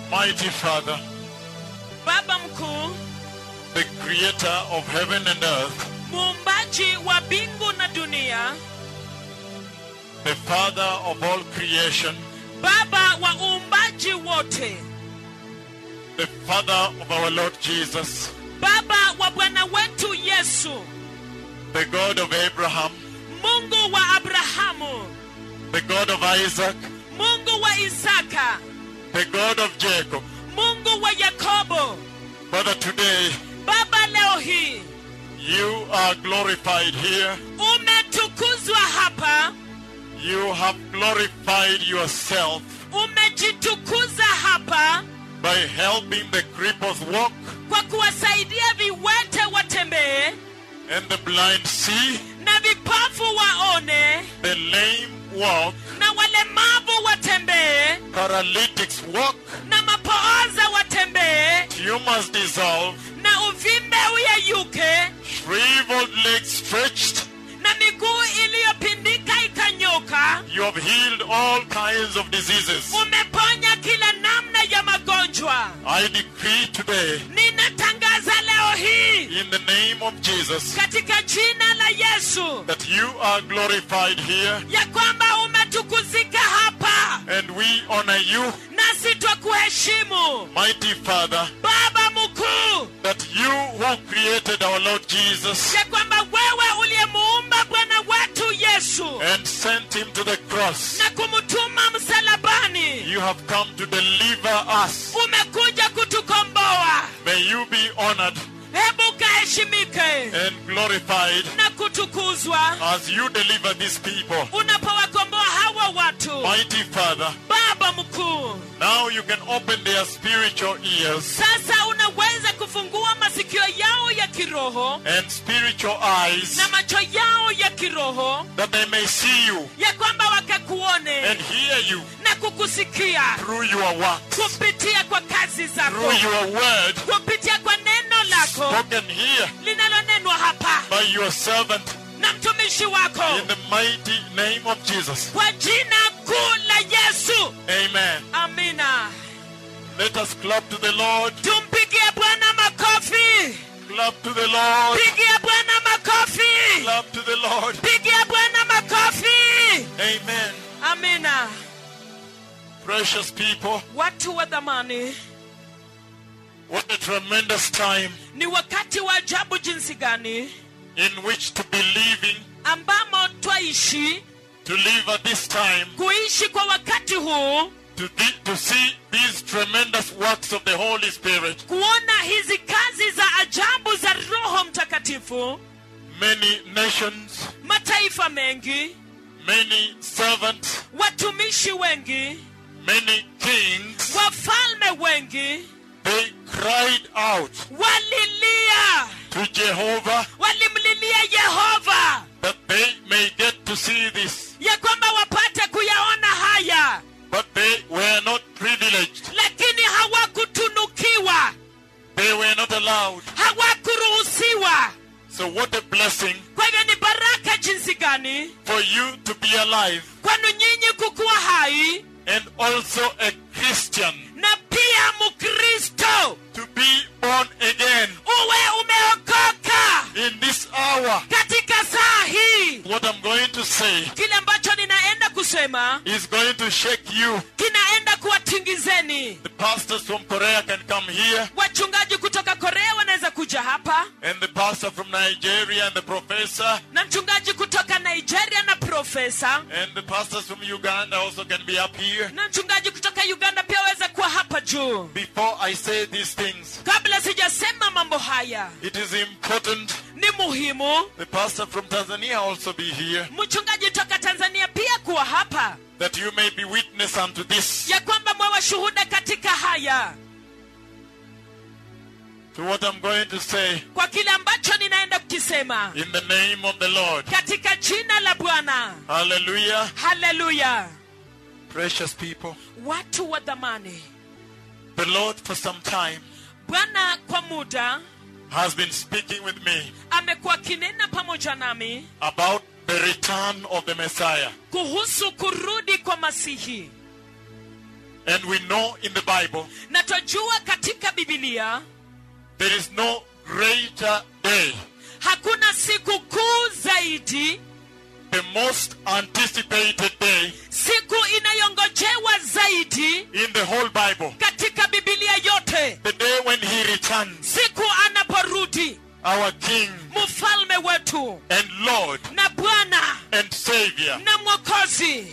Mighty Father, baba mkuu the creator of heaven and earth, muumbaji wa mbingu na dunia the Father of all creation, baba wa uumbaji wote the Father of our Lord Jesus, baba wa bwana wetu yesu the God of Abraham, mungu wa abrahamu the God of Isaac, mungu wa isaka the God of Jacob. mungu wa yakobo Father, today baba leo hii you are glorified here. umetukuzwa hapa You have glorified yourself umejitukuza hapa by helping the cripples walk kwa kuwasaidia viwete watembee and the blind see, na vipofu waone the lame walk, na walemavu watembee paralytics walk, na mapooza watembee tumors dissolve, na uvimbe uyeyuke shriveled legs stretched. na miguu iliyopindika ikanyoka You have healed all kinds of diseases. umeponya kila namna ya magonjwa I decree today, ninatangaza leo hii in the name of Jesus, katika jina la yesu that you are glorified here ya kwamba umetukuzika hapa and we honor you, nasi twakuheshimu mighty Father, baba mkuu that you who created our Lord Jesus ya kwamba wewe uliyemuumba bwana wetu yesu and sent him to the cross, na kumtuma msalabani you have come to deliver us. umekuja kutukomboa May you be honored hebu ukaheshimike and glorified na kutukuzwa as you deliver these people. unapowakomboa hawa watu Mighty Father, baba mkuu now you can open their spiritual ears sasa unaweza kufungua masikio yao ya kiroho and spiritual eyes na macho yao ya kiroho that they may see you ya kwamba wakakuone and hear you na kukusikia through your works, kupitia kwa kazi zako through your word kupitia kwa neno lako spoken here linalonenwa hapa by your servant na mtumishi wako in the mighty name of Jesus. kwa jina kuu la yesu Amen. amina Let us clap to the Lord. tumpigie bwana makofi Clap to the Lord. pigia bwana makofi Clap to the Lord. pigia bwana makofi Amen. amina Precious people, watu wa dhamani what a tremendous time ni wakati wa ajabu jinsi gani in which to be living, ambamo twaishi to live at this time, kuishi kwa wakati huu to, thi- to see these tremendous works of the Holy Spirit. kuona hizi kazi za ajabu za roho mtakatifu Many nations, mataifa mengi many servants, watumishi wengi many kings, wafalme wengi they cried out walilia to Jehovah walimlilia yehova that they may get to see this. ya kwamba wapate kuyaona haya But they were not privileged. lakini hawakutunukiwa They were not allowed. hawakuruhusiwa So what a blessing kwa hivyo ni baraka jinsi gani for you to be alive kwanu nyinyi kukuwa hai and also a Christian na pia mkristo to be born again uwe umeokoka in this hour. katika saa hii What I'm going to say kile ambacho ninaenda kusema is going to shake you. kinaenda kuwatingizeni The pastors from Korea can come here, wachungaji kutoka korea wanaweza kuja hapa and the pastor from Nigeria, and the professor, na mchungaji kutoka nigeria na profesa and the pastors from Uganda also can be up here. na mchungaji kutoka uganda pia waweza kuwa hapa juu Before I say these things, kabla sijasema mambo haya it is important ni muhimu the pastor from Tanzania also be here, mchungaji toka tanzania pia kuwa hapa that you may be witness unto this, ya kwamba mwewe shuhuda katika haya to what I'm going to say kwa kile ambacho ninaenda kukisema in the name of the Lord. katika jina la bwana Hallelujah. haleluya Precious people, watu wa dhamani the Lord for some time bwana kwa muda has been speaking with me amekuwa akinena pamoja nami about the return of the Messiah. kuhusu kurudi kwa masihi And we know in the Bible na twajua katika bibilia there is no greater day, hakuna siku kuu zaidi the most anticipated day siku inayongojewa zaidi in the whole Bible. katika bibilia yote The day when he returns, siku anaporudi our King mfalme wetu and Lord na bwana and Savior. na mwokozi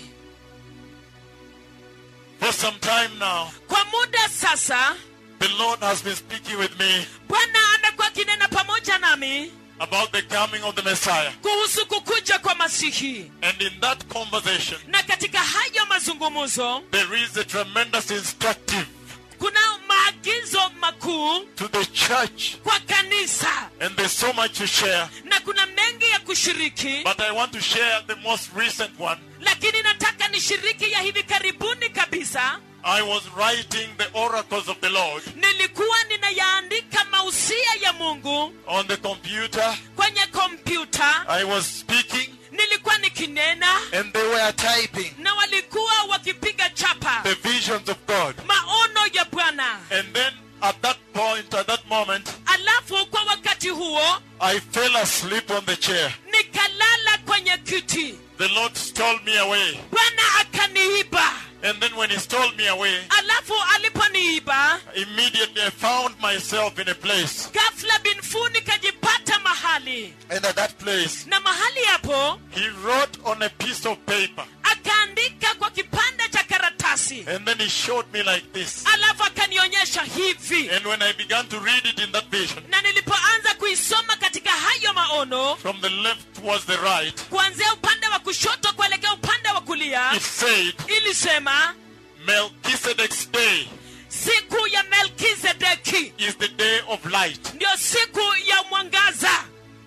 For some time now, kwa muda sasa the Lord has been speaking with me bwana amekuwa akinena pamoja nami about the coming of the Messiah. kuhusu kukuja kwa masihi And in that conversation, na katika hayo mazungumzo there is a tremendous instructive kuna maagizo makuu to the church. kwa kanisa And there's so much to share. na kuna mengi ya kushiriki But I want to share the most recent one. lakini nataka nishiriki ya hivi karibuni kabisa I was writing the oracles of the Lord nilikuwa ninayaandika mausia ya mungu on the computer. kwenye kompyuta I was speaking nilikuwa nikinena and they were typing na walikuwa wakipiga chapa the visions of God. maono ya bwana And then at that point, at that moment, alafu kwa wakati huo I fell asleep on the chair. nikalala kwenye kiti The Lord stole me away. bwana akaniiba And then when He stole me away, alafu aliponiiba immediately I found myself in a place. ghafla binfu nikajipata mahali And at that place, na mahali hapo He wrote on a piece of paper. akaandika kwa kipande cha karatasi And then He showed me like this. alafu akanionyesha hivi And when I began to read it in that vision, na nilipoanza kuisoma katika hayo maono from the left towards the right, kuanzia upande wa kushoto kuelekea upande wa kulia it said, ilisema Melchizedek's day siku ya melkizedeki is the day of light. ndio siku ya mwangaza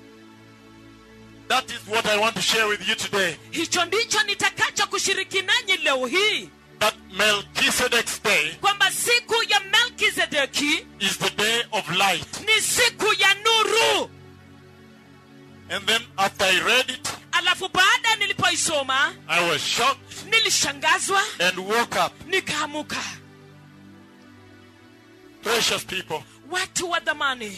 That is what I want to share with you today. hicho ndicho nitakacho kushiriki nanyi leo hii That Melchizedek's day kwamba siku ya melkizedeki is the day of light. ni siku ya nuru And then after I read it, alafu baada nilipoisoma I was shocked nilishangazwa and woke up. nikaamuka Precious people, watu wa dhamani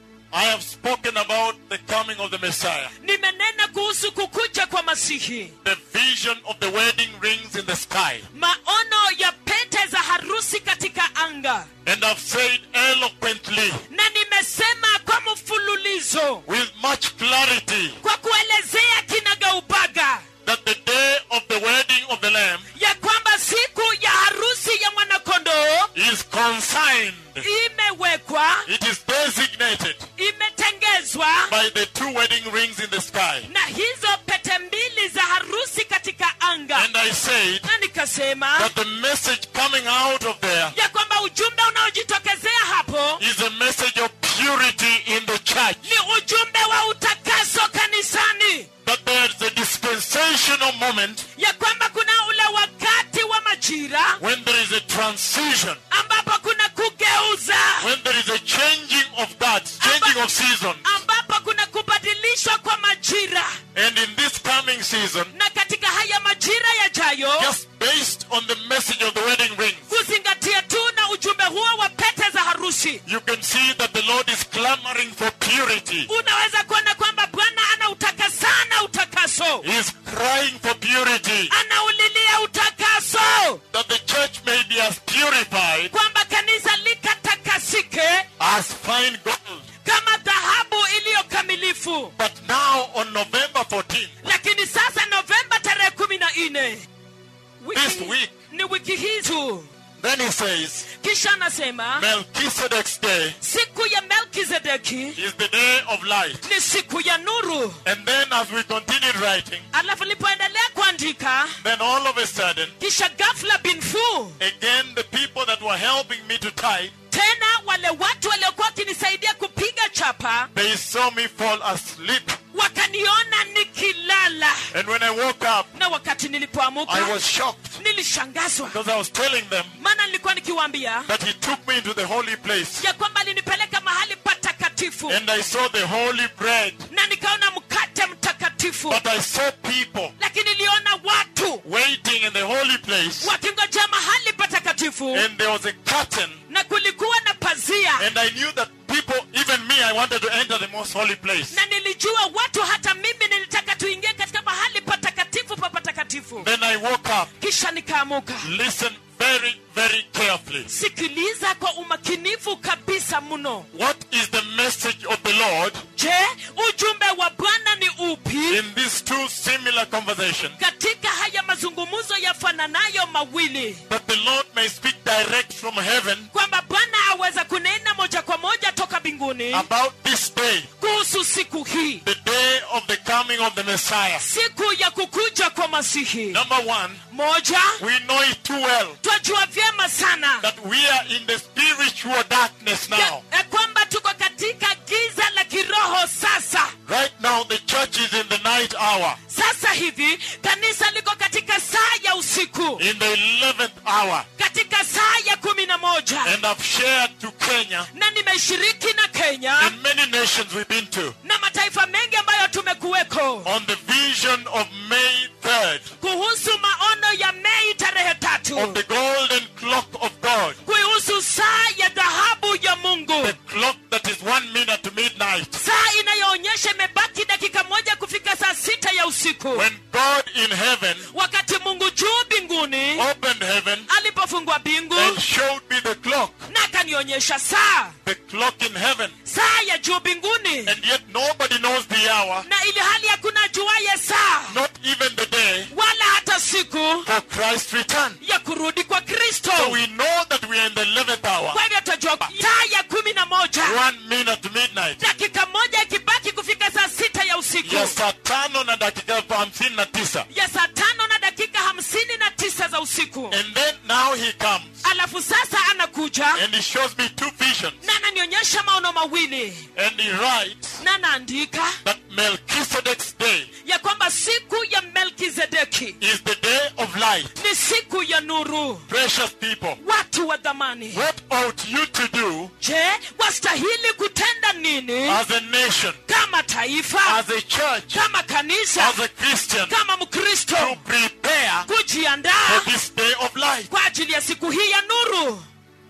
I have spoken about the coming of the Messiah, nimenena kuhusu kukuja kwa masihi the vision of the wedding rings in the sky. maono ya pete za harusi katika anga And I've said eloquently, na nimesema kwa mfululizo with much clarity, kwa kuelezea kinagaubaga that the day of the wedding of the Lamb ya kwamba siku ya harusi ya mwanakondoo is consigned, imewekwa it is designated imetengezwa by the two wedding rings in the sky. na hizo pete mbili za harusi katika anga And I said na nikasema that the message coming out of there ya kwamba ujumbe unaojitokezea hapo is a message of purity in the church. ni ujumbe wa utakaso kanisani That there's a dispensational moment ya kwamba kuna ule wakati wa majira when there is a transition, ambapo kuna kugeuza when there is a changing of guards, changing of season. ambapo kuna kubadilishwa kwa majira And in this coming season, na katika haya majira yajayo just based on the message of the wedding rings, kuzingatia tu na ujumbe huo wa pete za harusi you can see that the Lord is clamoring for purity. unaweza kuona kwamba bwana anautaka sana utakaso He is crying for purity. anaulilia utakaso That the church may be as purified kwamba kanisa likatakasike as fine gold. kama dhahabu iliyo kamilifu But now on November 14th, lakini sasa novemba tarehe kumi na nne This week. ni wiki hii tu then he says, kisha anasema Melchizedek's day siku ya melkizedeki is the day of light. ni siku ya nuru And then as we continued writing, alafu lipoendelea kuandika then all of a sudden, kisha gafla binfu again the people that were helping me to type, tena wale watu waliokuwa wakinisaidia kupiga chapa they saw me fall asleep. wakaniona nikilala And when I woke up, na wakati nilipoamuka I was shocked nilishangazwa because I was telling them maana nilikuwa nikiwaambia that he took me into the holy place. ya kwamba alinipeleka mahali patakatifu And I saw the holy bread na nikaona mkate mtakatifu patakatifu But I saw people lakini niliona watu waiting in the holy place, wakingojea mahali patakatifu and there was a curtain, na kulikuwa na pazia and I knew that people, even me, I wanted to enter the most holy place. na nilijua watu hata mimi nilitaka tuingie katika mahali patakatifu pa patakatifu Then I woke up. kisha nikaamuka Listen very, very carefully. sikiliza kwa umakinifu kabisa mno What is the message of the Lord je ujumbe wa bwana ni upi in these two similar conversations? katika haya mazungumzo yafananayo mawili That the Lord may speak direct from heaven kwamba bwana aweza kunena moja kwa moja toka mbinguni about this day, kuhusu siku hii the day of the coming of the Messiah. siku ya kukuja kwa masihi Number one, moja we know it too well twajua vyema sana that we are in the spiritual darkness ya, now. ya kwamba tuko katika giza la kiroho sasa Right now, the church is in the night hour, sasa hivi kanisa liko katika saa ya usiku in the 11th hour. katika saa ya kumi na moja And I've shared to Kenya na nimeshiriki na kenya and many nations we've been to na mataifa mengi ambayo tumekuweko on the vision of May 3rd kuhusu maono ya mei tarehe of tatu the golden clock of God. kuhusu saa ya dhahabu ya mungu The clock that is one minute to midnight. saa inayoonyesha imebaki dakika moja kufika saa sita ya usiku When God in heaven wakati mungu juu mbinguni opened heaven alipofungua mbingu and showed me the clock, na akanionyesha saa the clock in heaven, saa ya juu mbinguni and yet nobody knows the hour, na ili hali hakuna juaye saa not even the day wala hata siku for Christ's return. ya kurudi kwa kristo So we know that we are in the 11th hour, kwa hivyo tutajua saa ya kumi na moja one minute to midnight. dakika moja ikibaki kufika saa sita ya usiku ya saa tano na dakika hamsini na tisa ya saa tano na dakika hamsini na tisa za usiku and then now he comes alafu sasa anakuja and he shows me two visions na ananionyesha maono mawili and he writes na anaandika that Melchizedek's day ya kwamba siku ya melkizedeki is the day of light. ni siku ya nuru Precious people, watu wa dhamani what ought you to do je wastahili kutenda nini as a nation, kama taifa as a church, kama kanisa as a Christian kama to mkristo prepare kujiandaa for this day of light? kwa ajili ya siku hii ya nuru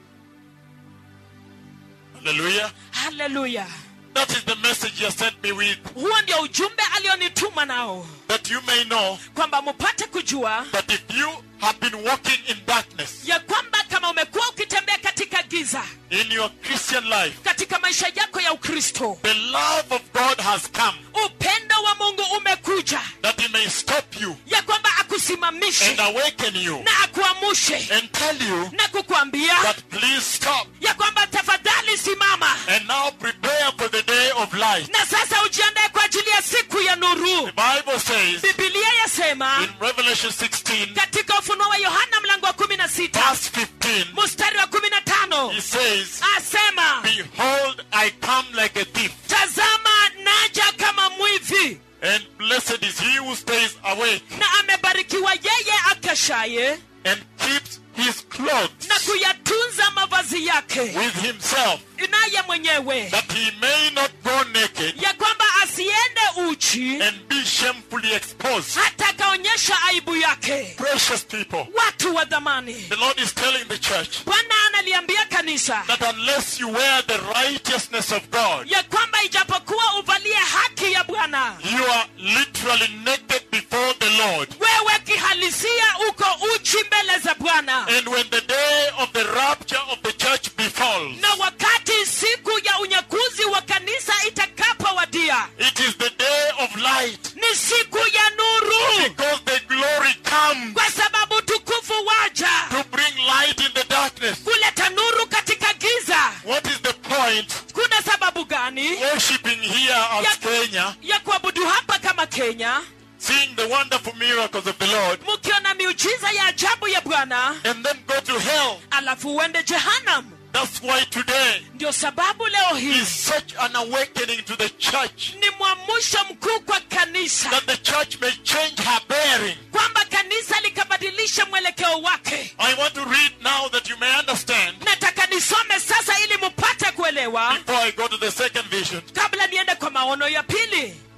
Hallelujah. haleluya That is the message he has sent me with, huo ndio ujumbe alionituma nao that you may know kwamba mupate kujua that if you have been walking in darkness ya kwamba kama umekuwa ukitembea katika giza in your Christian life, katika maisha yako ya ukristo the love of God has come upendo wa mungu umekuja that he may stop you ya kwamba akusimamishe and awaken you na akuamushe and tell you na kukwambia that please stop ya kwamba tafadhali simama and now prepare for the day of light. na sasa ujiandae kwa ajili ya siku ya nuru The Bible says bibilia yasema in Revelation 16, katika ufunuo wa yohana mlango wa kumi na sita verse 15, mstari wa kumi na tano he says, asema Behold, I come like a thief, tazama naja kama mwivi and blessed is he who stays awake na amebarikiwa yeye akeshaye and keeps his clothes na kuyatunza mavazi yake with himself, naye mwenyewe that he may not go naked ya kwamba asiende uchi and be shamefully exposed. hata akaonyesha aibu yake Precious people, watu wa dhamani the Lord is telling the church bwana analiambia kanisa that unless you wear the righteousness of God, ya kwamba ijapokuwa uvalie haki ya bwana you are literally naked before the Lord. wewe kihalisia uko uchi mbele za bwana And when the day of the rapture of the church befalls, na wakati siku ya unyakuzi wa kanisa itakapowadia it is the day of light ni siku ya nuru because the glory comes kwa sababu tukufu waja to bring light in the darkness. kuleta nuru katika giza What is the point kuna sababu gani worshiping here as Yeah. Kenya, ya kuabudu hapa kama kenya seeing the wonderful miracles of the Lord, mkiona miujiza ya ajabu ya bwana and then go to hell? alafu uende jehanam That's why today ndio sababu leo hii is such an awakening to the church ni mwamusho mkuu kwa kanisa that the church may change her bearing. kwamba kanisa likabadilisha mwelekeo wake I want to read now that you may understand nataka nisome sasa ili mupate kuelewa before I go to the second vision. kabla niende kwa maono ya pili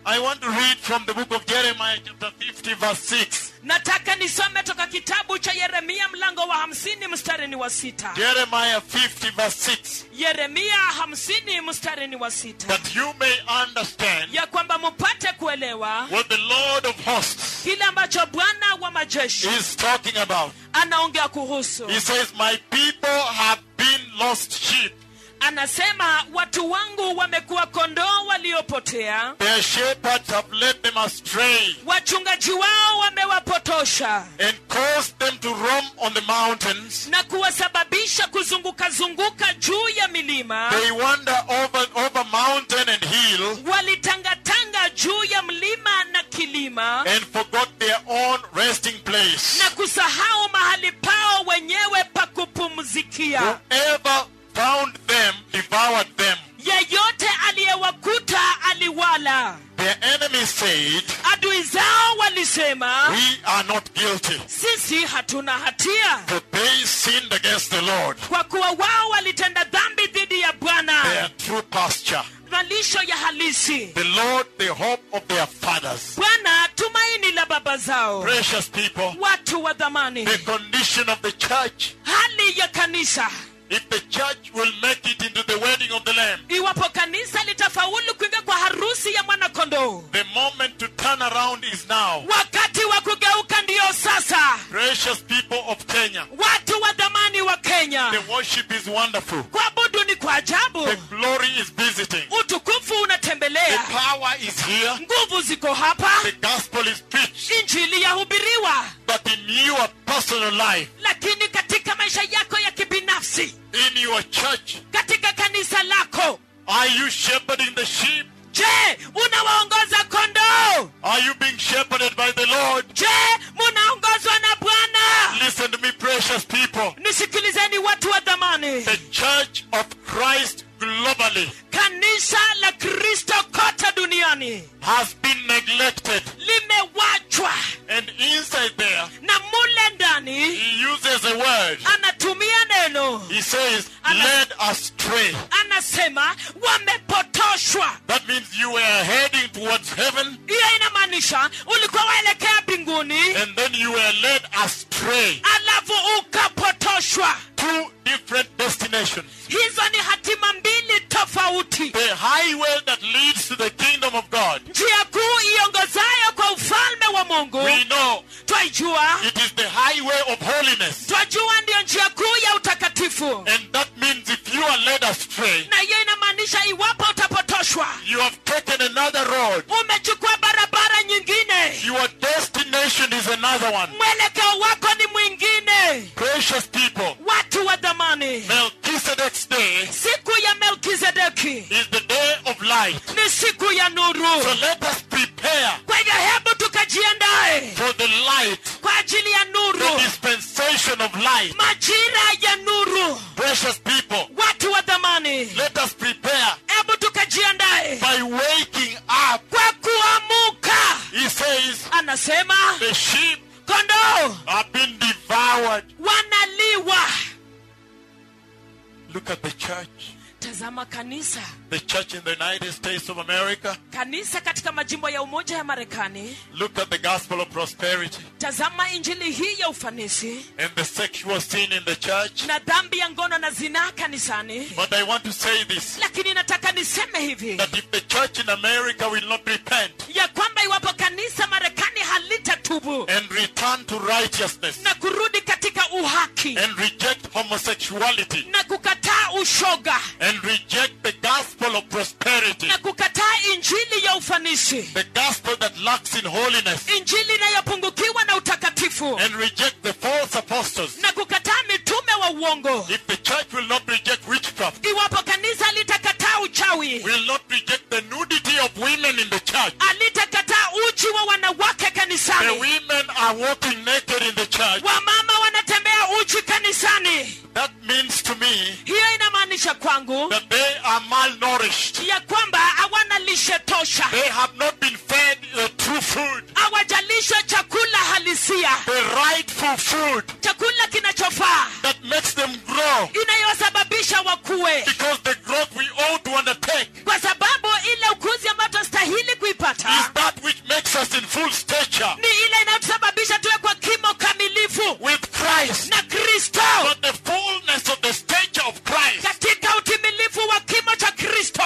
I want to read from the book of Jeremiah, chapter 50, verse 6. nataka nisome toka kitabu cha yeremia mlango wa hamsini mstari ni wa sita Jeremiah 50, verse 6. yeremia hamsini mstari ni wa sita That you may understand ya kwamba mupate kuelewa what the Lord of hosts kile ambacho bwana wa majeshi is talking about. anaongea kuhusu He says, My people have been lost sheep. anasema watu wangu wamekuwa kondoo waliopotea Their shepherds have led them astray wachungaji wao wamewapotosha and caused them to roam on the mountains. na kuwasababisha kuzunguka zunguka juu ya milima They wander over, over mountain and hill walitangatanga juu ya mlima na kilima and forgot their own resting place. na kusahau mahali pao wenyewe pa kupumzikia Whoever found them devoured them. yeyote aliyewakuta aliwala Their enemies said, adui zao walisema We are not guilty, sisi hatuna hatia for they sinned against the Lord, kwa kuwa wao walitenda dhambi dhidi ya their bwana true pasture. malisho ya halisi The Lord, the hope of their fathers. bwana tumaini la baba zao Precious people, watu wa dhamani the condition of the church, hali ya kanisa if the church will make it into the wedding of the Lamb, iwapo kanisa litafaulu kuingia kwa harusi ya mwanakondoo the moment to turn around is now. wakati wa kugeuka ndiyo sasa Precious people of Kenya, watu wa dhamani wa kenya the worship is wonderful. kuabudu ni kwa ajabu The glory is visiting. utukufu The unatembelea power is here. nguvu ziko hapa The gospel is preached. injili yahubiriwa But in your personal life, lakini katika maisha yako ya kibinafsi in your church, katika kanisa lako are you shepherding the sheep? je unawaongoza kondoo Are you being shepherded by the Lord? je munaongozwa na bwana Listen to me, precious people. nisikilizeni watu wa dhamani The church of Christ globally kanisa la kristo kote duniani has been neglected. limewachwa And inside there, na mule ndani he uses a word. anatumia neno He says, Ana- led astray. anasema wamepotoshwa That means you were heading towards heaven hiyo inamaanisha ulikuwa waelekea mbinguni and then you were led astray. alafu ukapotoshwa Two different destinations. hizo ni hatima mbili tofauti The highway that leads to the kingdom of God. njia kuu iongozayo kwa ufalme wa mungu We know twaijua it is the highway of holiness. twajua ndiyo njia kuu ya utakatifu And that means if you are led astray, na hiyo inamaanisha iwapo utapotoshwa you have taken another road. umechukua barabara nyingine Your destination is another one. mwelekeo wako ni mwingine Precious people, watu wa dhamani Melchizedek's day siku ya melkizedeki is the day of light. ni siku ya So nuru let us prepare kwa hivyo hebu tukajiandae for the light, kwa ajili ya the nuru dispensation of light. majira ya nuru Precious people, watu wa dhamani let us prepare hebu tukajiandae by waking up. kwa kuamuka He says, anasema the sheep kondoo have been devoured. wanaliwa Look at the church. tazama kanisa The church in the United States of America. kanisa katika majimbo ya umoja ya marekani Look at the gospel of prosperity tazama injili hii ya ufanisi and the sexual sin in the church. na dhambi ya ngono na zinaa kanisani But I want to say this lakini nataka niseme hivi that if the church in America will not repent ya kwamba iwapo kanisa marekani halitatubu and return to righteousness na kurudi katika uhaki and reject homosexuality na kukataa ushoga and reject the gospel of prosperity, na kukataa injili ya ufanisi the gospel that lacks in holiness, injili inayopungukiwa na utakatifu and reject the false apostles, na kukataa mitume wa uongo if the church will not reject witchcraft, iwapo kanisa litakataa uchawi will not reject the nudity of women in the church, alitakataa uchi wa wanawake the kanisani women are walking naked in the church. wamama wanatembea uchi kanisani That means to me hiyo inamaanisha kwangu that they are malnourished. ya kwamba hawana lishe tosha They have not been fed the true food, hawajalishwa chakula halisia the rightful food chakula kinachofaa that makes them grow. inayosababisha wakue Because the growth we ought to undertake kwa sababu ile ukuzi ambayo tunastahili kuipata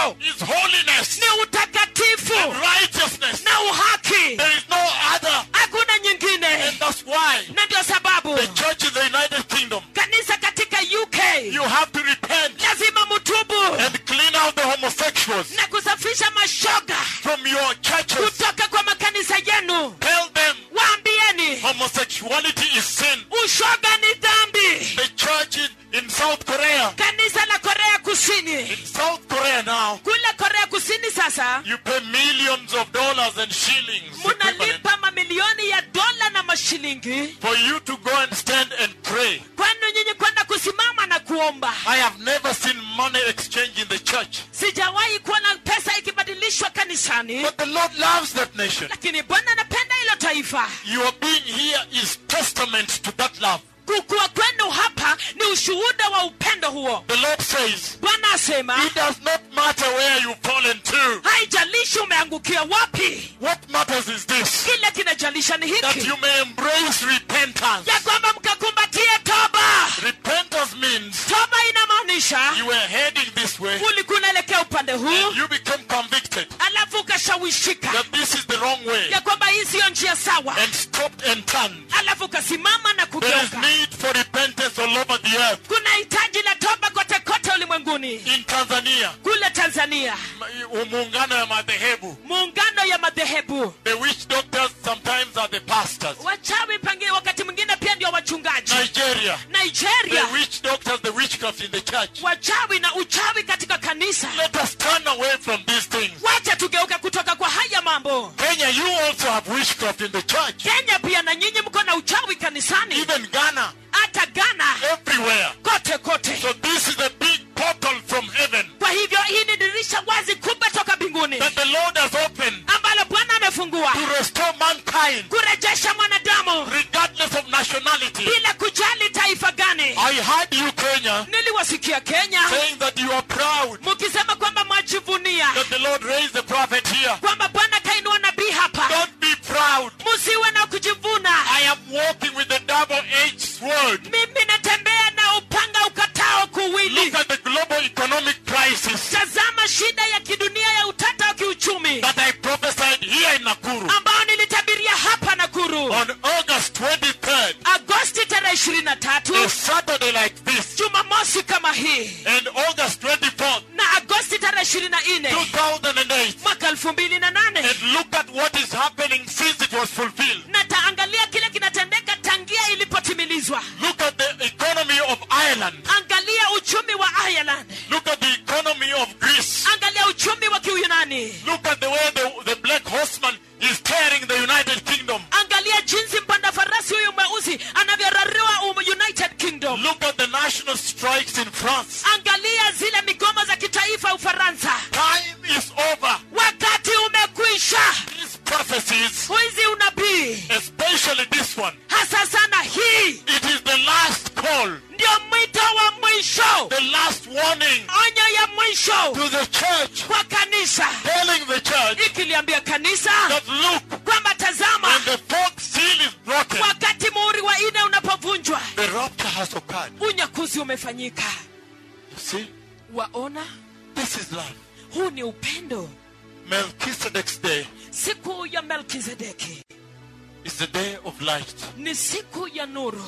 upendo is holiness ni utakatifu and righteousness. na uhaki There is no other. hakuna nyingine And that's why na ndio sababu the church in the United Kingdom, kanisa katika uk you have to repent lazima mutubu and clean out the homosexuals na kusafisha mashoga from your churches. kutoka kwa makanisa yenu Tell them waambieni homosexuality is sin. ushoga ni dhambi The church in, in South Korea, kanisa la korea kusini in South Korea now, kule korea kusini sasa you pay millions of dollars and shillings equivalent munalipa mamilioni ya dola na mashilingi for you to go and stand and pray. kwenu nyinyi kwenda kusimama na kuomba I have never seen money exchange in the church. sijawahi kuona pesa ikibadilishwa kanisani But the Lord loves that nation. lakini bwana anapenda hilo taifa Your being here is testament to that love. kukua kwenu hapa ni ushuhuda wa upendo huo The Lord says, bwana asema It does not matter where you've fallen to. haijalishi umeangukia wapi What matters is this kile kinajalisha ni that hiki you may embrace repentance. ya kwamba mkakumbatie toba Repentance means toba inamaanisha you were heading this way ulikuwa unaelekea upande huu and you become convicted alafu ukashawishika that this is the wrong way ya kwamba hii siyo njia sawa and stopped and turned. alafu ukasimama na There is kugeuka need for repentance all over the earth. kuna hitaji la toba kote kote ulimwenguni In Tanzania, kule tanzania m- muungano ya madhehebu, muungano ya madhehebu the witch doctors sometimes are the pastors. wachawi pengine wakati mwingine pia ndio wachungaji Nigeria, nigeria the witch doctors, the witchcraft in the church. wachawi na uchawi katika kanisa Let us turn away from these things. wacha tugeuke kutoka kwa haya mambo Kenya, you also have witchcraft in the church. kenya pia na nyinyi mko na uchawi kanisani Even Ghana, hata ghana everywhere. kote kote So this is a big portal from heaven kwa hivyo hii ni dirisha wazi kubwa toka mbinguni that the Lord has opened ambalo bwana amefungua to restore mankind kurejesha mwanadamu regardless of nationality. bila kujali taifa gani I heard you, Kenya, niliwasikia kenya saying that you are proud mukisema kwamba mwajivunia that the Lord raised the prophet here. kwamba bwana kainua nabii hapa Don't be proud. musiwe na kujivuna I am walking with a double-edged sword. mimi natembea na upanga ukatao kuwili Look at the global economic crisis tazama shida ya kidunia ya utata wa kiuchumi that I prophesied here in Nakuru ambao nilitabiria hapa nakuru on August 23rd, agosti tarehe ishirini na tatu a Saturday like this, jumamosi kama hii and August 24th, na agosti tarehe ishirini na nne 2008. mwaka elfu mbili na nane And look at what is happening since it was fulfilled. na taangalia kile kinatendeka tangia ilipotimilizwa Look at the economy of Ireland. angalia uchumi wa ireland Look at the economy of Greece. angalia uchumi wa kiuyunani Look at the way the, the black horseman is tearing the United Kingdom. angalia jinsi mpanda farasi huyu mweusi anavyorarua um united kingdom Look at the national strikes in France. angalia zile migomo za kitaifa ufaransa Time is over. wakati umekwisha These prophecies, hizi unabii especially this one, hasa sana hii it is the last call, ndio mwito wa mwisho the last warning onyo ya mwisho to the church, kwa kanisa telling the church ikiliambia kanisa that look, kwamba tazama when the fourth seal is broken, wakati muhuri wa ine unapovunjwa the rapture has occurred. unyakuzi umefanyika You see, waona this is love. huu ni upendo Melchizedek's day siku ya melkizedeki is the day of light. ni siku ya nuru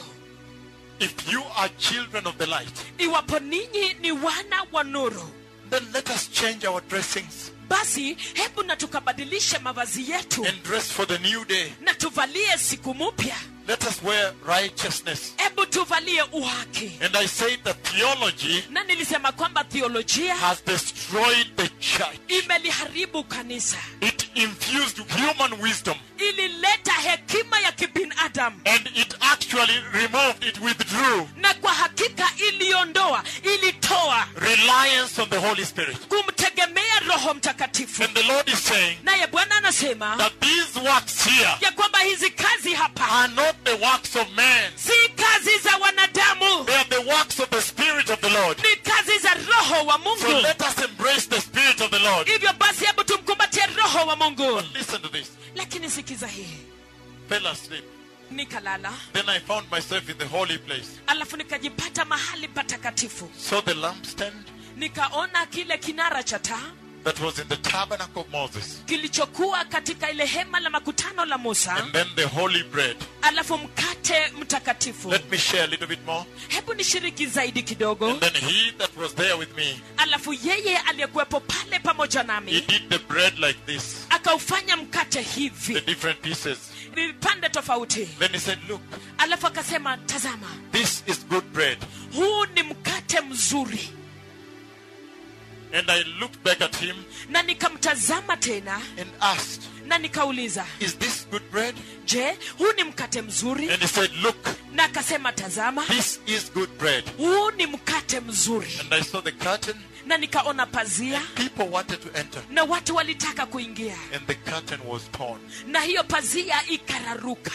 If you are children of the light, iwapo ninyi ni wana wa nuru then let us change our dressings basi hebu na tukabadilishe mavazi yetu and dress for the new day. na tuvalie siku mpya Let us wear righteousness. hebu tuvalie uhaki And I said that theology na nilisema kwamba theolojia has destroyed the church. imeliharibu kanisa It infused human wisdom ilileta hekima ya kibinadamu and it actually removed, it withdrew na kwa hakika iliondoa ilitoa reliance on the Holy Spirit. kumtegemea roho mtakatifu And the Lord is saying naye bwana anasema that these works here ya kwamba hizi kazi hapa are not the works of man, si kazi za wanadamu they are the works of the Spirit of the Lord. ni kazi za roho wa So mungu let us embrace the Spirit of the Lord. hivyo basi hebu tumkumbatie roho wa mungu Listen to this. lakini sikiza hii Fell asleep. nikalala Then I found myself in the holy place. alafu nikajipata mahali patakatifu Saw the lampstand, nikaona kile kinara cha taa that was in the tabernacle of Moses, kilichokuwa katika ile hema la makutano la musa and then the holy bread. alafu mkate mtakatifu Let me share a little bit more. hebu nishiriki zaidi kidogo And then he that was there with me, alafu yeye aliyekuwepo pale pamoja he nami did the bread like this, akaufanya mkate the hivi different pieces. vipande tofauti Then he said, Look, alafu akasema tazama this is good bread. huu ni mkate mzuri And I looked back at him na nikamtazama tena and asked, na nikauliza Is this good bread? je huu ni mkate mzuri And he said, Look, na akasema tazama this is good bread. huu ni mkate mzuri And I saw the curtain. na nikaona pazia People wanted to enter, na watu walitaka kuingia and the curtain was torn. na hiyo pazia ikararuka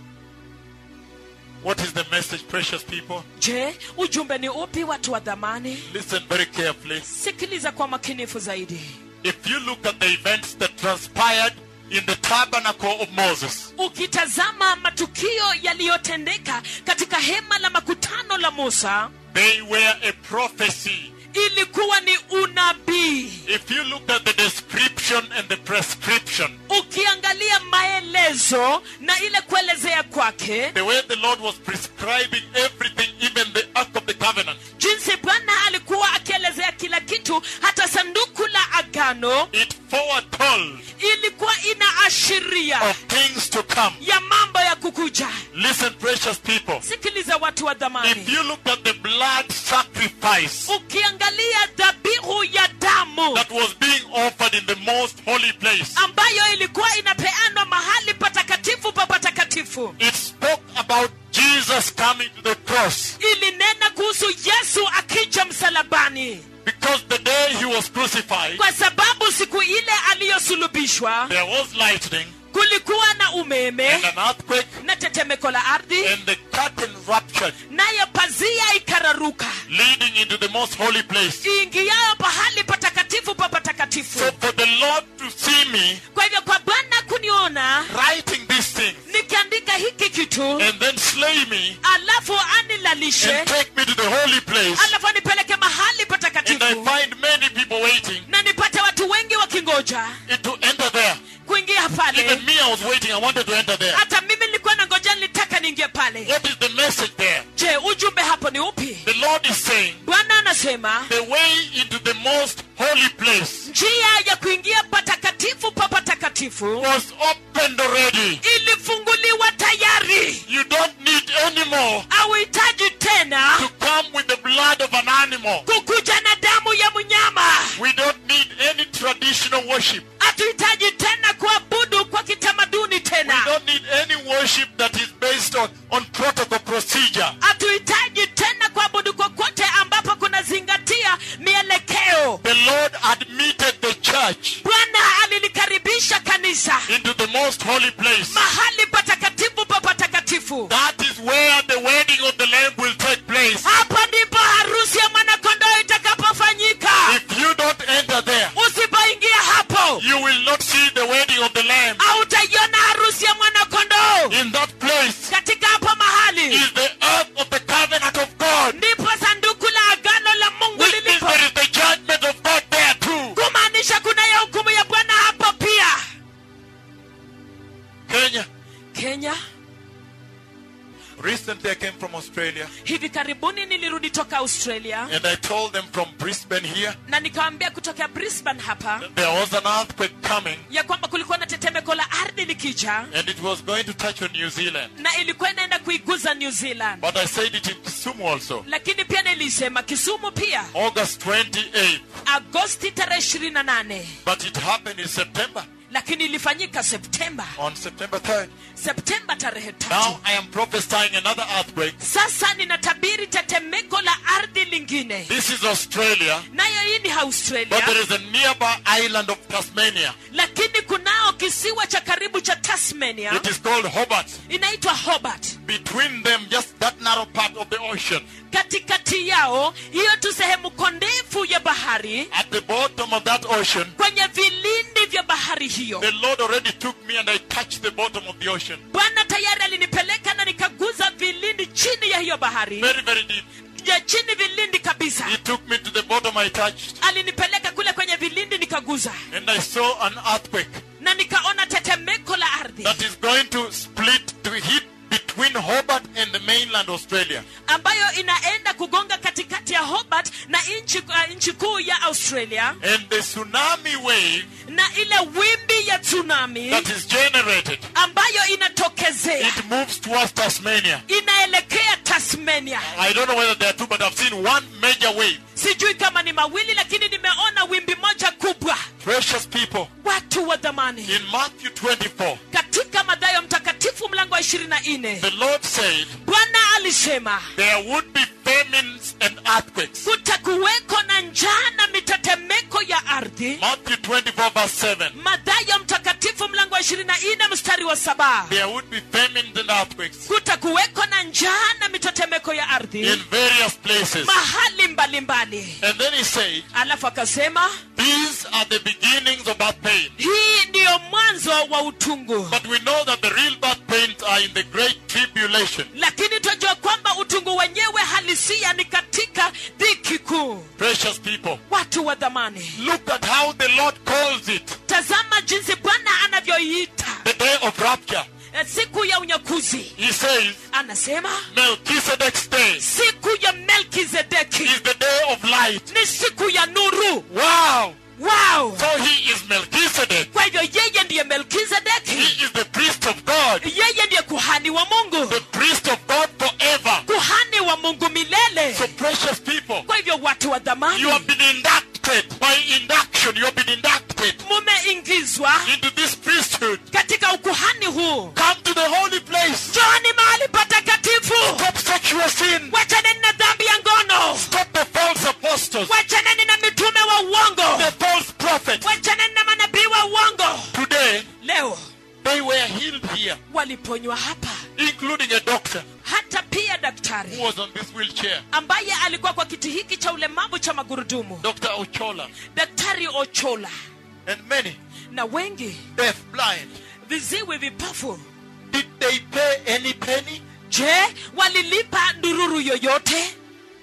What is the message, precious people? je ujumbe ni upi watu wa dhamani Listen very carefully. sikiliza kwa makinifu zaidi If you look at the events that transpired in the tabernacle of Moses, ukitazama matukio yaliyotendeka katika hema la makutano la musa they were a prophecy. ilikuwa ni unabii If you look at the description and the prescription, ukiangalia maelezo na ile kuelezea kwake the way the Lord was prescribing everything, even the Ark of the Covenant, jinsi bwana alikuwa akielezea kila kitu hata sanduku la agano it foretold ilikuwa inaashiria of things to come. ya mambo ya kukuja Listen, precious people. sikiliza watu wa If dhamani you look at the blood sacrifice ukiangalia dhabihu ya damu that was being offered in the most holy place, ambayo ilikuwa inapeanwa mahali patakatifu pa patakatifu it spoke about Jesus coming to the cross. ilinena kuhusu yesu akija msalabani Because the day he was crucified, kwa sababu siku ile aliyosulubishwa there was lightning kulikuwa na umeme and an earthquake, na tetemeko la ardhi and the curtain ruptured, nayo pazia ikararuka leading into the most holy place. iingiayo pahali patakatifu pa patakatifu So for the Lord to see me kwa hivyo kwa bwana kuniona writing these things nikiandika hiki kitu and then slay me alafu anilalishe and take me to the holy place, alafu anipeleke mahali and I patakatifu find many people waiting na nipate watu wengi wakingoja it to enter there. kuingia pale Even me, I was waiting. I wanted to enter there. hata mimi nilikuwa na ngoja nilitaka niingie pale What is the message there? je ujumbe hapo ni upi The Lord is saying bwana anasema the way into the most holy place njia ya kuingia patakatifu pa patakatifu was opened already. ilifunguliwa tayari You don't need any more auhitaji tena to come with the blood of an animal. kukuja na damu ya mnyama We don't need any traditional worship. hatuhitaji tena kuabudu kwa kitamaduni We tena don't need any worship that is based on, on protocol procedure. hatuhitaji tena kuabudu kokote ambapo kunazingatia mielekeo The Lord admitted the church bwana alilikaribisha kanisa into the most holy place. mahali patakatifu pa patakatifu That is where the wedding of the Lamb will take place. hapa ndipo harusi ya mwanakondoo itakapofanyika If you don't enter there, usipoingia hapo you will not see the wedding of the Lamb. hautaiona harusi ya mwanakondoo In that place katika hapo mahali is the earth of the covenant of God. ndipo sanduku la agano la mungu Which means lilipo there is the judgment of God there too. kumaanisha kuna ya hukumu ya bwana hapo pia Kenya. kenya Recently I came from Australia hivi karibuni nilirudi toka australia and I told them from Brisbane here na nikawambia kutokea brisbane hapa there was an earthquake coming ya kwamba kulikuwa na tetemeko la ardhi likija and it was going to touch on New Zealand. na ilikuwa inaenda kuiguza new zealand But I said it in Kisumu also. lakini pia nilisema kisumu pia August 28th. agosti tarehe 28 But it happened in September. lakini ilifanyika septemba On September 3rd. septemba tarehe Now tatu I am prophesying another earthquake. sasa ninatabiri tetemeko la ardhi lingine This is Australia. nayo hii ni But australia there is a nearby island of Tasmania. lakini kunao kisiwa cha karibu cha tasmania It is called Hobart. inaitwa hobart Between them, just that narrow part of the ocean. katikati yao hiyo tu sehemu kondefu ya bahari At the bottom of that ocean, kwenye vilindi vya bahari hiyo the Lord already took me and I touched the bottom of the ocean. bwana tayari alinipeleka na nikaguza vilindi chini ya hiyo bahari Very, very deep. ya chini vilindi kabisa He took me to the bottom I touched. alinipeleka kule kwenye vilindi nikaguza and I saw an earthquake na nikaona tetemeko la ardhi that is going to split to hit between Hobart and the mainland Australia. ambayo inaenda kugonga katikati ya hobart na nchi uh, nchi kuu ya australia And the tsunami wave na ile wimbi ya tsunami that is generated, ambayo inatokezea it moves towards Tasmania. inaelekea tasmania I don't know whether there are two, but I've seen one major wave. sijui kama ni mawili lakini nimeona wimbi moja kubwa Precious people, watu wa dhamani in Matthew 24, katika madhayo mtakatifu mlango wa ishirini na nne the Lord said bwana alisema there would be famines and earthquakes. kutakuweko na njaa na mitetemeko ya ardhi Matthew 24, verse 7. madhayo mtakatifu mlango wa ishirini na nne mstari wa saba There would be famines and earthquakes kutakuweko na njaa na mitetemeko ya ardhi in various places. mahali mbalimbali And then he said, alafu akasema These are the beginnings of birth pain. hii ndiyo mwanzo wa utungu But we know that the real birth pains are in the great tribulation. lakini twajua kwamba utungu wenyewe halisia ni katika dhiki kuu Precious people, watu wa dhamani look at how the Lord calls it tazama jinsi bwana anavyoiita the day of rapture. eh, siku ya unyakuzi He says, anasema Melchizedek's day siku ya melkizedeki is the day of light. ni siku ya nuru Wow! wow So he is Melchizedek. kwa hivyo yeye ndiye melkizedeki He is the priest of God, yeye ndiye kuhani wa mungu the priest of God forever. kuhani wa mungu milele So, precious people, kwa hivyo watu wa dhamani you have been inducted by induction. You have been inducted mumeingizwa into this priesthood. katika ukuhani huu Come to the holy place. joni mahali patakatifu Stop sexual sin. wachaneni na dhambi ya ngono Stop the false apostles, wachaneni na mitume wa uongo the false prophets. wachaneni na manabii wa uongo Today, leo they were healed here, waliponywa hapa including a doctor hata pia who daktari was on this wheelchair, ambaye alikuwa kwa kiti hiki cha ulemavu cha magurudumu Dr. Ochola, daktari ochola and many na wengi deaf, blind. viziwi vipofu Did they pay any penny? je walilipa ndururu yoyote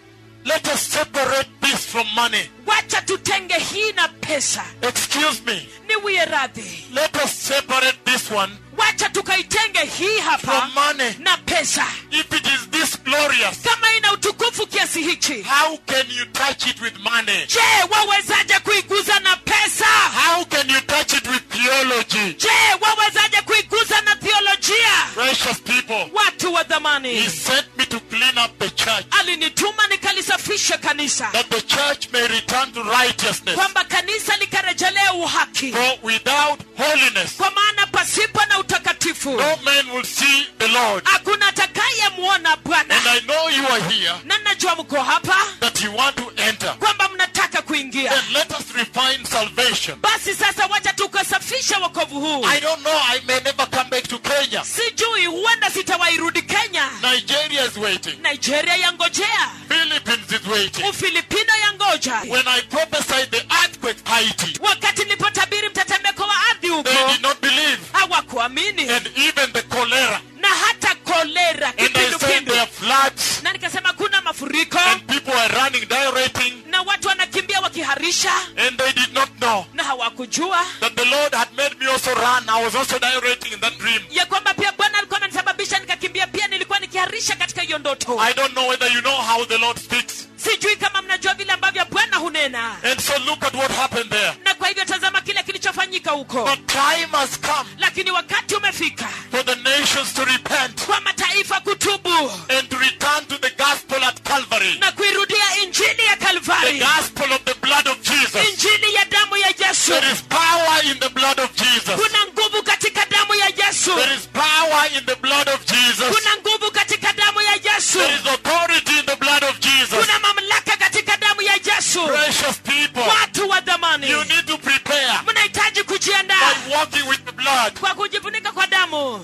Let us separate this from money. wacha tutenge hii na pesa Excuse me. niwie radhi Let us separate this one wacha tukaitenge hii hapa from money. na pesa If it is this glorious, kama ina utukufu kiasi hichi how can you touch it with money? je wawezaje kuiguza na pesa How can you touch it with theology? je wawezaje kuiguza na theolojia Precious people, watu wa He dhamani sent me to clean up the church, alinituma nikalisafishe kanisa that the church may return to righteousness. kwamba kanisa likarejelea uhaki For without holiness, kwa maana pasipo na utakatifu no man will see the Lord. hakuna atakayemwona And bwana I know you are here, na najua mko hapa that you want to enter. kwamba mnataka kuingia Then let us refine salvation. basi sasa wacha tukasafisha wokovu huu I don't know, I may never come back to Kenya. sijui huenda sitawairudi kenya Nigeria is waiting. nigeria yangojea Philippines is waiting. ufilipino yangoja When I prophesied the earthquake Haiti, wakati nilipotabiri mtetemeko wa ardhi huko they did not believe. hawakuamini And even the cholera. na hata kolera And I said kipindupindu there are floods. na nikasema kuna mafuriko And people are running, diureting. na watu wanakimbia wakiharisha And they did not know na hawakujua that the Lord had made me also run. I was also diureting in that dream. ya kwamba pia bwana alikuwa amenisababisha nikakimbia pia nilikuwa nikiharisha katika hiyo ndoto I don't know whether you know how the Lord speaks. sijui kama mnajua vile ambavyo bwana hunena And so look at what happened there. na kwa hivyo tazama kile kilichofanyika huko The time has come lakini wakati umefika for the nations to repent kwa mataifa kutubu and to return to the gospel at Calvary. na kuirudia injili ya The kalvari gospel of the blood of Jesus. injili ya damu ya yesu There is power in the blood of Jesus. kuna nguvu katika damu ya yesu There is power in the blood of Jesus. kuna nguvu katika damu ya yesu There is authority in the blood of Jesus. kuna mamlaka katika damu ya yesu Precious people, watu wa dhamani you need to prepare mnahitaji kujiandaa by walking with the blood. kwa kujifunika kwa damu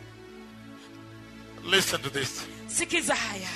Listen to this. sikiza haya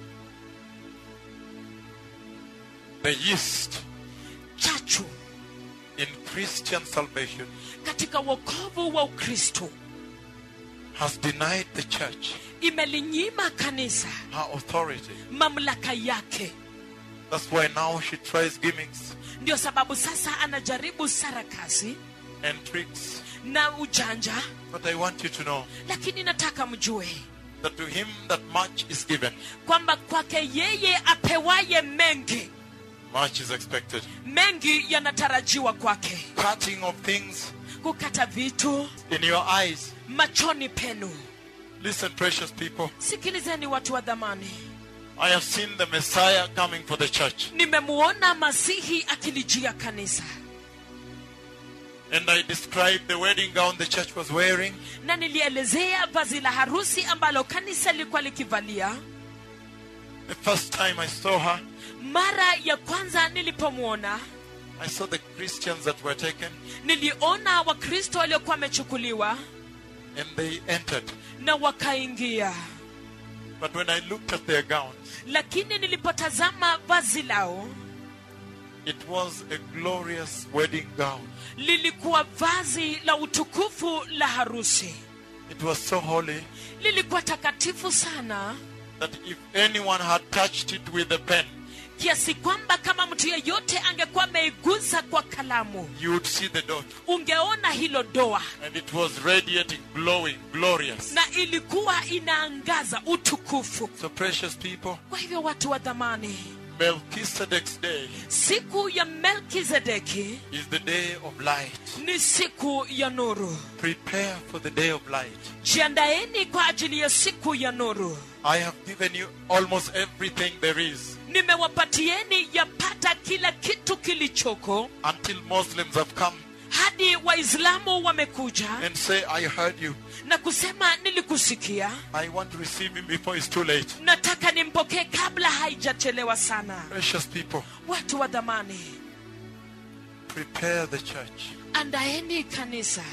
The yeast chachu in Christian salvation katika wokovu wa ukristo has denied the church imelinyima kanisa her authority. mamlaka yake That's why now she tries gimmicks ndio sababu sasa anajaribu sarakasi and tricks. na ujanja But I want you to know lakini nataka mjue that to him that much is given, kwamba kwake yeye apewaye mengi much is expected. mengi yanatarajiwa kwake Cutting of things kukata vitu in your eyes. machoni penu Listen, precious people. sikilizeni watu wa dhamani I have seen the Messiah coming for the church. nimemuona masihi akilijia kanisa And I described the wedding gown the church was wearing. na nilielezea vazi la harusi ambalo kanisa lilikuwa likivalia The first time I saw her, mara ya kwanza nilipomwona I saw the Christians that were taken niliona wakristo waliokuwa wamechukuliwa and they entered. na wakaingia But when I looked at their gowns, lakini nilipotazama vazi lao it was a glorious wedding gown. lilikuwa vazi la utukufu la harusi It was so holy lilikuwa takatifu sana that if anyone had touched it with a pen, kiasi kwamba kama mtu yeyote angekuwa ameigusa kwa kalamu you would see the dot. ungeona hilo doa And it was radiating, glowing, glorious. na ilikuwa inaangaza utukufu So, precious people, kwa hivyo watu wa dhamani Melchizedek's day siku ya melkizedeki is the day of light. ni siku ya nuru Prepare for the day of light. jiandaeni kwa ajili ya siku ya nuru I have given you almost everything there is nimewapatieni yapata kila kitu kilichoko until Muslims have come hadi waislamu wamekuja and say, I heard you. na kusema nilikusikia I want to receive him before it's too late. nataka nimpokee kabla haijachelewa sana Precious people, watu wa dhamani prepare the church. andaeni kanisa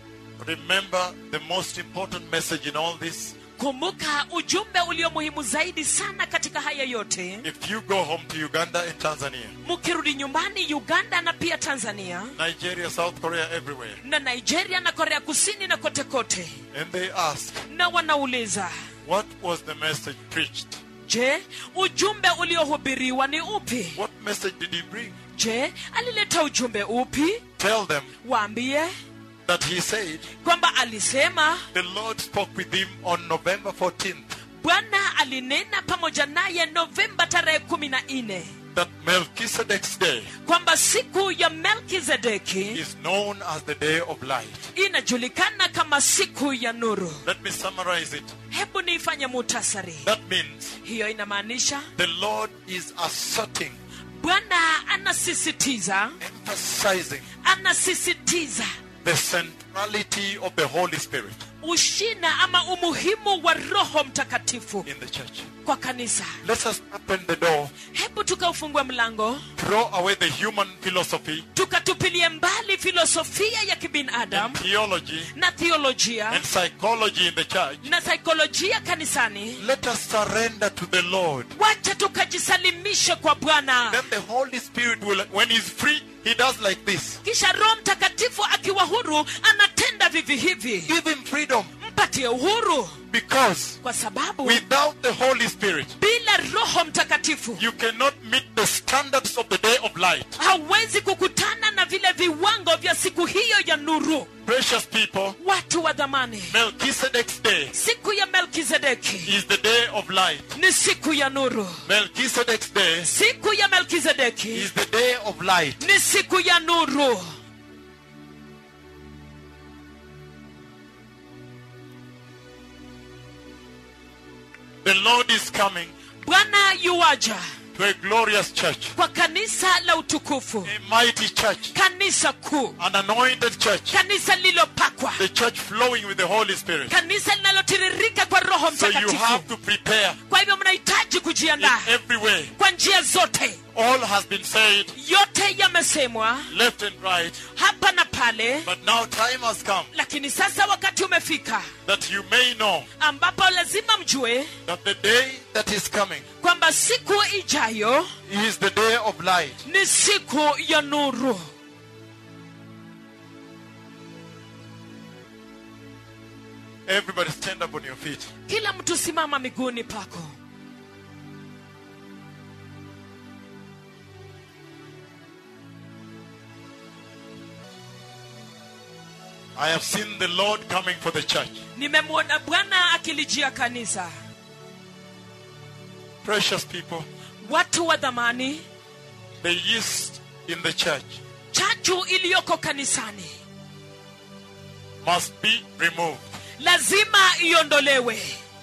Remember the most important message in all this. kumbuka ujumbe ulio muhimu zaidi sana katika haya yote If you go home to Uganda and Tanzania, mkirudi nyumbani uganda na pia tanzania Nigeria, South Korea, everywhere, na nigeria na korea kusini na kote kote and they ask, na wanauliza What was the message preached? je ujumbe uliohubiriwa ni upi What message did he bring? je alileta ujumbe upi Tell them waambie that he said kwamba alisema the Lord spoke with him on November 14th, bwana alinena pamoja naye novemba tarehe kumi na nne that Melchizedek's day kwamba siku ya melkizedeki is known as the day of light. inajulikana kama siku ya nuru Let me summarize it. hebu niifanye mutasari That means hiyo inamaanisha the Lord is asserting, bwana anasisitiza emphasizing anasisitiza the centrality of the Holy Spirit ushina ama umuhimu wa roho mtakatifu in the church. kwa kanisa Let us open the door, hebu tukaufungue mlango throw away the human philosophy tukatupilie mbali filosofia ya and kibinadamu theology na theolojia and psychology in the church. na saikolojia kanisani Let us surrender to the Lord. wacha tukajisalimishe kwa bwana Then the Holy Spirit will, when He's free, He does like this. kisha roho mtakatifu akiwa huru anatenda vivi hivi Give Him freedom mpatie uhuru because kwa sababu without the Holy Spirit, bila roho mtakatifu you cannot meet the standards of the day of light. hauwezi kukutana na vile viwango vya siku hiyo ya nuru Precious people, watu wa dhamani Melchizedek's day siku ya melkizedeki is the day of light. ni siku ya nuru Melchizedek's day siku ya melkizedeki is the day of light. ni siku ya nuru The Lord is coming bwana yuwaja to a glorious church, kwa kanisa la utukufu a mighty church, kanisa kuu an anointed church, kanisa lililopakwa the church flowing with the Holy Spirit. kanisa linalotiririka kwa roho So you mtakatifu have to prepare kwa hivyo mnahitaji in kujiandaa every way. kwa njia zote All has been said, yote yamesemwa left and right, hapa na pale but now time has come lakini sasa wakati umefika that you may know ambapo lazima mjue that the day that is coming kwamba siku ijayo is the day of light. ni siku ya nuru Everybody stand up on your feet. kila mtu simama miguuni pako I have seen the Lord coming for the church. nimemwona bwana akilijia kanisa Precious people, watu wa dhamani the yeast in the church chachu iliyoko kanisani must be removed. lazima iondolewe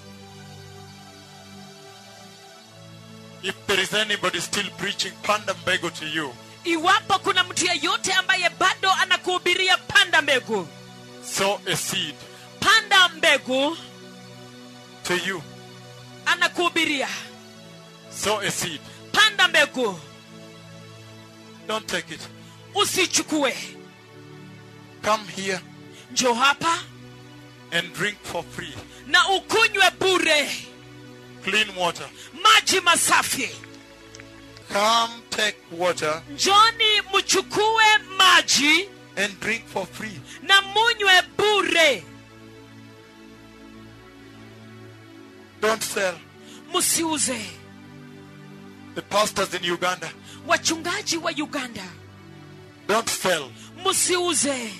If there is anybody still preaching Pandambego to you, iwapo kuna mtu yeyote ambaye bado anakuhubiria panda mbegu sow a seed panda mbegu to you. anakuhubiria Sow a seed. panda mbegu Don't take it. usichukue Come here njo hapa and drink for free. na ukunywe bure Clean water. maji masafi Come take water njoni mchukue maji and drink for free. na munywe bure Don't sell. msiuze The pastors in Uganda, wachungaji wa uganda don't sell. msiuze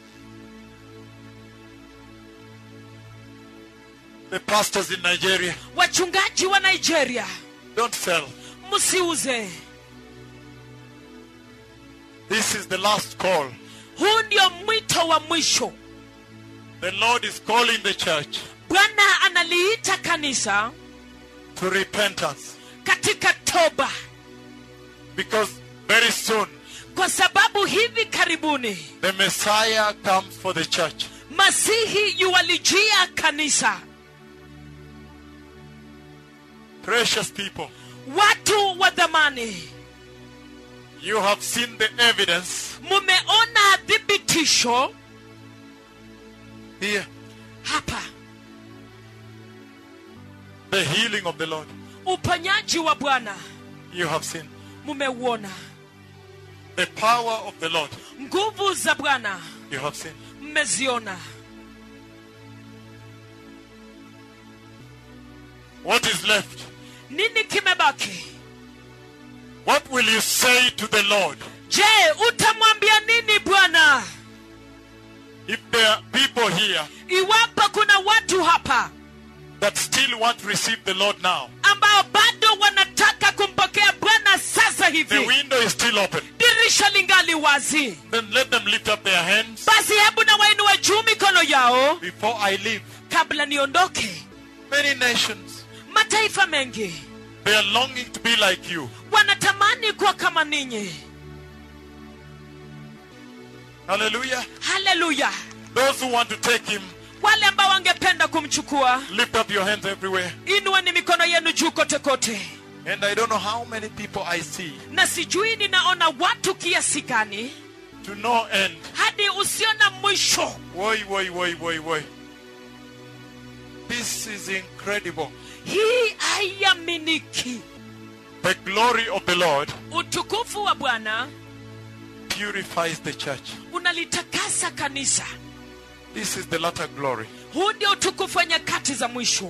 The pastors in Nigeria, wachungaji wa nigeria don't sell. msiuze This is the last call. huu ndio mwito wa mwisho The Lord is calling the church bwana analiita kanisa to repentance katika toba because very soon kwa sababu hivi karibuni the Messiah comes for the church. masihi yuwalijia kanisa Precious people, watu wa dhamani you have seen the evidence mumeona thibitisho here, hapa the healing of the Lord. uponyaji wa bwana You have seen mumeuona the power of the Lord. nguvu za bwana You have seen. mmeziona What is left? nini kimebaki What will you say to the Lord je utamwambia nini bwana if there are people here iwapo kuna watu hapa that still want to receive the Lord now? ambao bado wanataka kumpokea bwana sasa The hivi window is still open. dirisha lingali wazi Then let them lift up their hands basi hebu na wainue juu mikono yao before I leave. kabla niondoke Many nations, mataifa mengi they are longing to be like you. wanatamani kuwa kama ninyi Hallelujah. haleluya Those who want to take him, wale ambao wangependa kumchukua lift up your hands everywhere. inueni mikono yenu juu kote kote And I don't know how many people I see na sijui ninaona watu kiasi gani to no end. hadi usiona mwisho Woi, woi, woi, woi, woi. This is incredible. hii haiaminiki The glory of the Lord utukufu wa bwana purifies the church. unalitakasa kanisa This is the latter glory. huu ndio utukufu wa nyakati za mwisho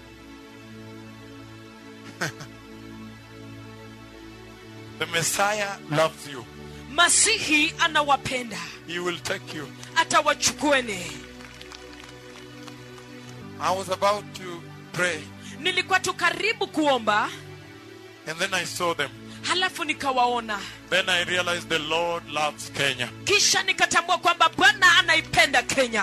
The Messiah loves you. masihi anawapenda He will take you. atawachukueni I was about to pray, nilikuwa tu karibu kuomba and then I saw them. halafu nikawaona Then I realized the Lord loves Kenya. kisha nikatambua kwamba bwana anaipenda kenya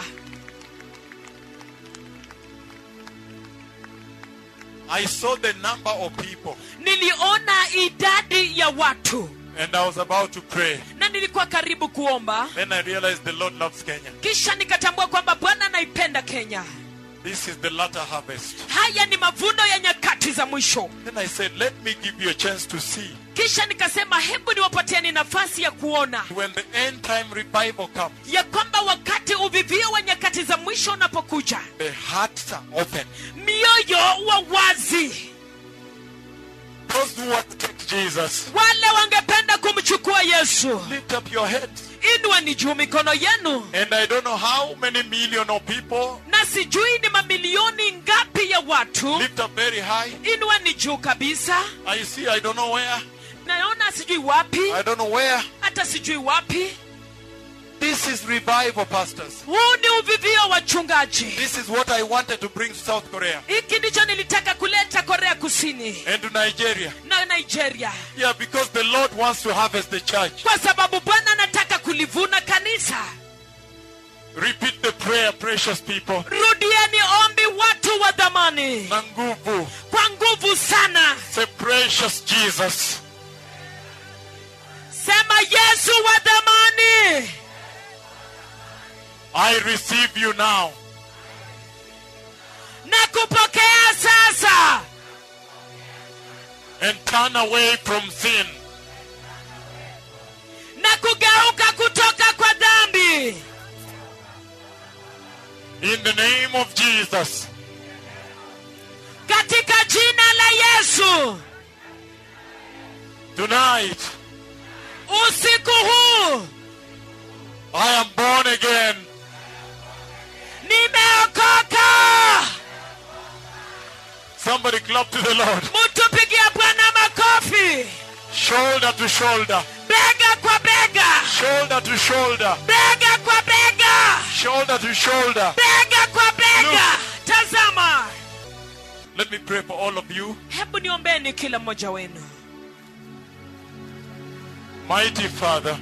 I saw the number of people, niliona idadi ya watu and I was about to pray. na nilikuwa karibu kuomba Then I realized the Lord loves Kenya. kisha nikatambua kwamba bwana anaipenda kenya This is the latter harvest. haya ni mavuno ya nyakati za mwisho Then I said, Let me give you a chance to see. kisha nikasema hebu niwapatieni nafasi ya kuona When the end time revival comes, ya kwamba wakati uvivio wa nyakati za mwisho unapokuja the hearts are open. mioyo wa wazi Those who want to take Jesus, wale wangependa kumchukua yesu lift up your heads. inua ni juu mikono yenu And I don't know how many million of people na sijui ni mamilioni ngapi ya watu lift up very high. inua ni juu kabisa I see, I don't know where. naona sijui wapi I don't know where. hata sijui wapi This is revival, pastors. huu ni uvivio wa chungaji This is what I wanted to bring to South Korea hiki ndicho nilitaka kuleta korea kusini and to Nigeria. na nigeria Yeah, because the Lord wants to harvest the church. kwa sababu bwana anataka kulivuna kanisa Repeat the prayer, precious people. rudieni ombi watu wa dhamani Na nguvu. kwa nguvu sana Say, precious Jesus. sema yesu wa dhamani I receive you now. na kupokea sasa and turn away from sin. na kugeuka kutoka kwa dhambi In the name of Jesus, katika jina la yesu tonight usiku huu I am born again. nimeokoka Somebody clap to the Lord. mtupigia bwana makofi Shoulder to shoulder, bega kwa bega shoulder to shoulder, bega kwa bega shoulder to shoulder. bega kwa bega tazama Let me pray for all of you. hebu niombeni kila mmoja wenu Mighty Father,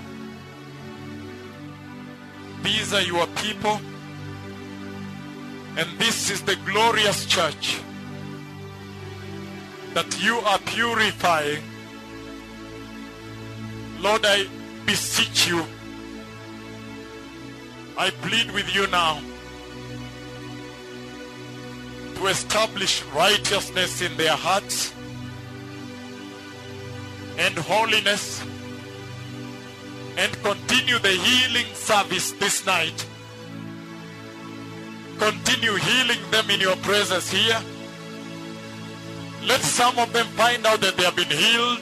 these are your people, and this is the glorious church that you are purifying. Lord, I beseech you. I plead with you now to establish righteousness in their hearts and holiness and continue the healing service this night. Continue healing them in your presence here. Let some of them find out that they have been healed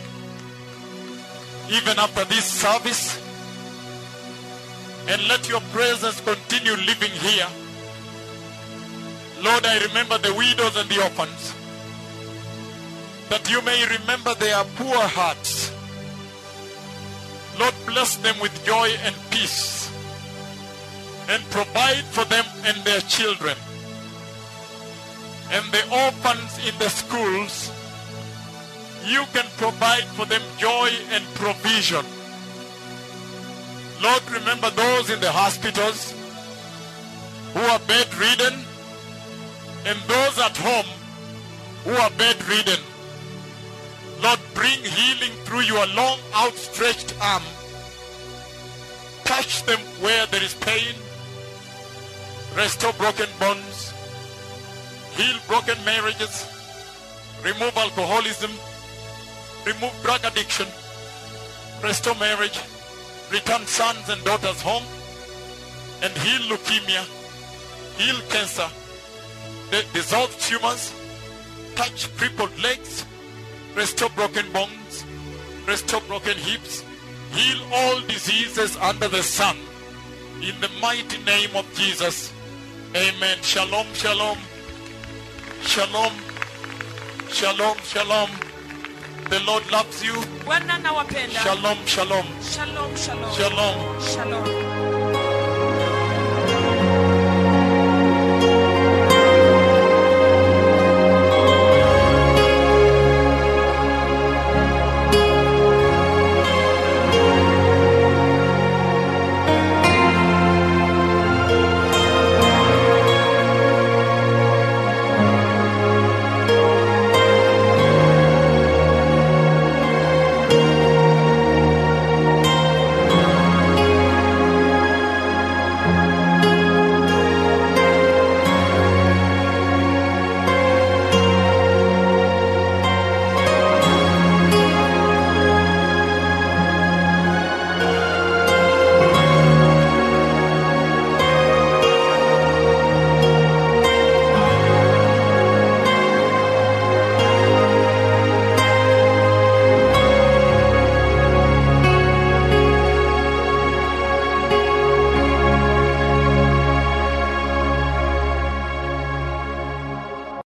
even after this service. And let your presence continue living here. Lord, I remember the widows and the orphans. That you may remember their poor hearts. Lord, bless them with joy and peace and provide for them and their children. And the orphans in the schools, you can provide for them joy and provision. Lord, remember those in the hospitals who are bedridden and those at home who are bedridden. Lord, bring healing through your long outstretched arm. Touch them where there is pain. Restore broken bones. Heal broken marriages. Remove alcoholism. Remove drug addiction. Restore marriage. Return sons and daughters home. And heal leukemia. Heal cancer. The dissolved tumors. Touch crippled legs restore broken bones, restore broken hips, heal all diseases under the sun. In the mighty name of Jesus. Amen. Shalom, shalom. Shalom. Shalom, shalom. The Lord loves you. bwana nawapenda Shalom, shalom. shalom shalom Shalom. shalom